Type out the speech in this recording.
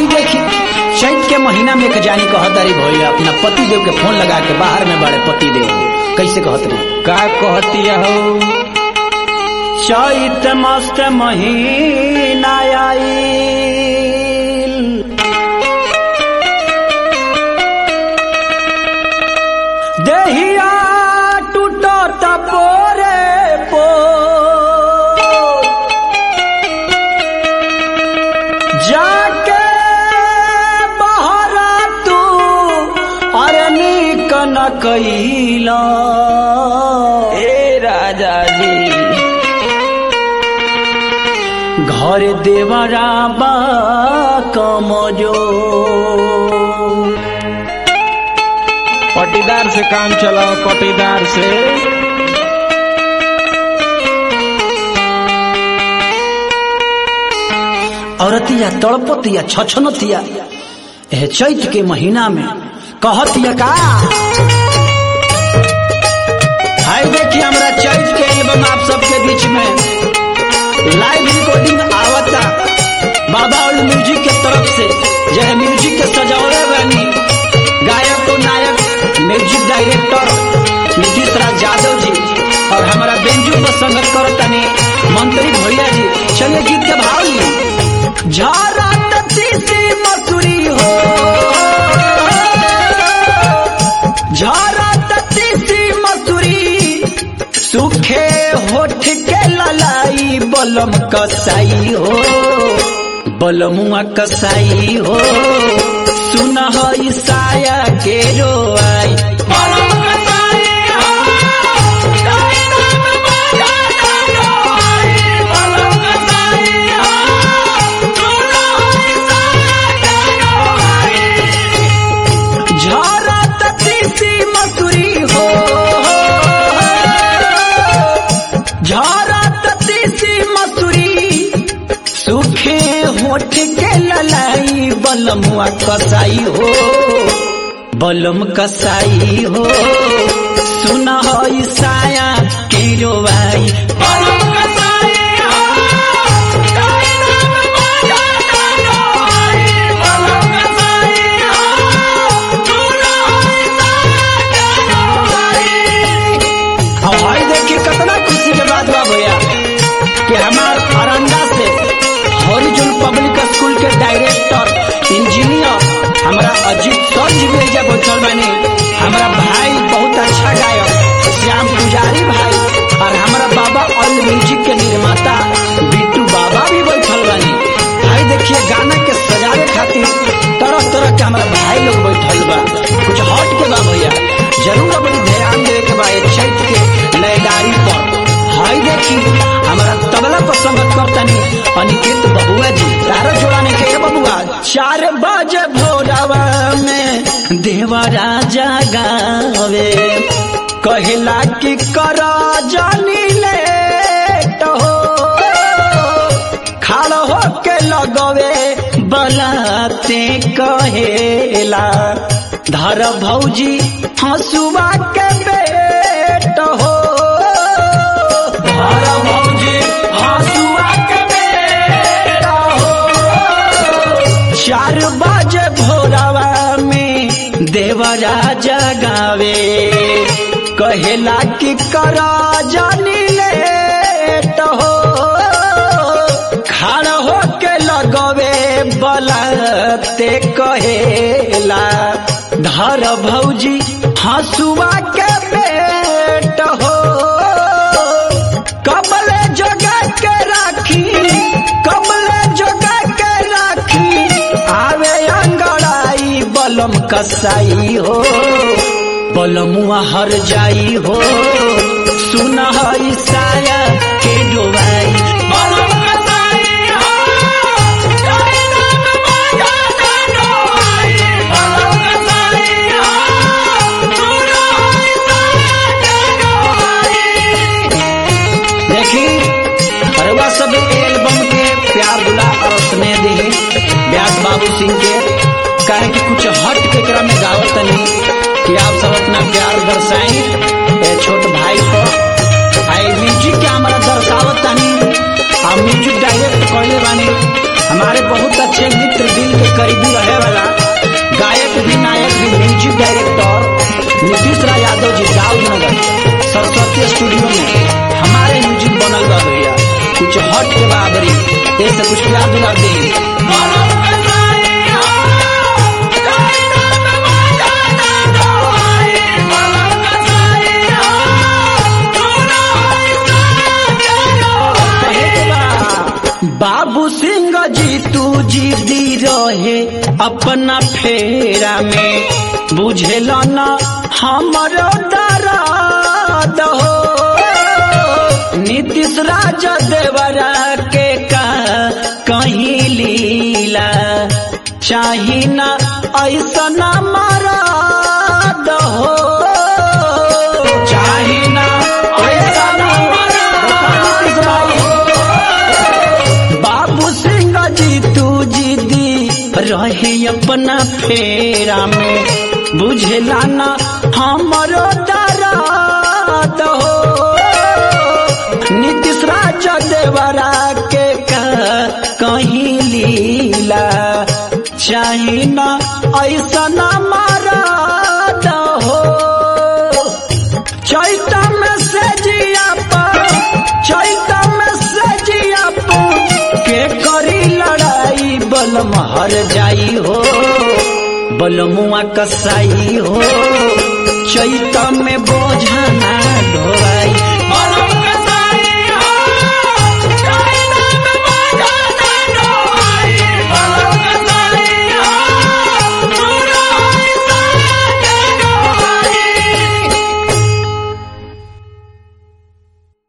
हाई देखी चैत के महीना में एक जानी कहतारी भैया अपना पति देव के फोन लगा के बाहर में बड़े पति देव कैसे कहत रही का कहती हो चैत मस्त महीना आईल देहिया टूटत पोरे पो जाके बहरा तू अरे नीक न कैला ए राजा जी घर देवरा बा कमजो पटीदार से काम चलाओ पटीदार से औरतिया तड़पतिया छछनतिया एह चैत के महीना में कहतिया का हाय देखिए हमरा चैत के एल्बम आप सबके बीच में लाइव रिकॉर्डिंग आवता बाबा और म्यूजिक के तरफ से जय म्यूजिक के सजावले बानी गायक और नायक म्यूजिक डायरेक्टर नीतीश राज यादव जी और हमारा बेंजू पर संगत करतनी मंत्री भैया जी चलिए गीत के भाव ली झारा तीसी मसूरी हो झारा तीसी मसूरी सुखे होठ के ललाई बलम कसाई हो बलमुआ कसाई हो सुन ईसाया के रोआई झारा तीसी मसूरी हो झारा तीसी मसूरी सुखे होठ के ललाई बलमुआ कसाई हो बलम कसाई हो सुन ईसाया के रोवाई अब भाई देखिए कितना खुशी के बात बा भैया कि हमार अरंगा से हॉरिजन पब्लिक स्कूल के डायरेक्टर इंजीनियर हमारा अजीत सर जी भी एजा बैठल बानी हमारा भाई बहुत अच्छा गायक श्याम पुजारी भाई और हमारा बाबा ऑल म्यूजिक के निर्माता बिट्टू बाबा भी बैठल बानी भाई देखिए गाना के सजावे खातिर तरह तरह के हमारा भाई लोग बैठल बा कुछ हट के बा भैया जरूर अपनी ध्यान देवे के बा ये चैत के लयदारी पर हाय देखी हमारा तबला पर संगत करतनी अनिकेत बबुआ जी तारा जोड़ाने के ये बबुआ चार बजे भोरवा में देवा राजा गावे कहला कि कर जानी लेट हो खाड़ हो के लगवे बलाते कहेला धर भौजी हंसुआ के बेट हो धर भौजी हंसुआ के बेट हो चार बजे भोरवा में देवराजा गावे कहेला कि कर जानी लेट हो खड़ हो के लगवे बलते कहेला धर भौजी हंसुआ के बेट हो कबले जगा के राखी कबले जगा के राखी आवे अंगड़ाई बलम कसाई हो बलमुआ हर जाई हो सुन ईसाया के डोबाई देखी अरवा सब एल्बम के प्यार दुला और स्नेह दी व्यास बाबू सिंह के कहे कि कुछ हट के क्रम में गावत नहीं कि आप सब अपना प्यार दर्शाई ए छोट भाई को आई म्यूजिक के हमारा दर्शावत तनी हम म्यूजिक डायरेक्ट कहले बानी हमारे बहुत अच्छे मित्र दिल के करीबी ऐसे कुछ प्यार दुला दे बाबू सिंह जी तू जी दी रहे अपना फेरा में बुझेल न हमरो दर्द हो नीतीश राज देवरा के का कहीं लीला चाही न ऐसा न मरद हो चाही न ऐसा न मरद हो। बाबू सिंह जी तू जी दी रहे अपना फेरा में बुझला ना हमरो दर्द हो नीतीश राज देवरा के का कहीं लीला चाही ना ऐसा ना मरद हो चैता में से जिया पर चैता में से जिया पर के करी लड़ाई बलम हर जाई हो बलमुआ कसाई हो चैता में बोझना ढो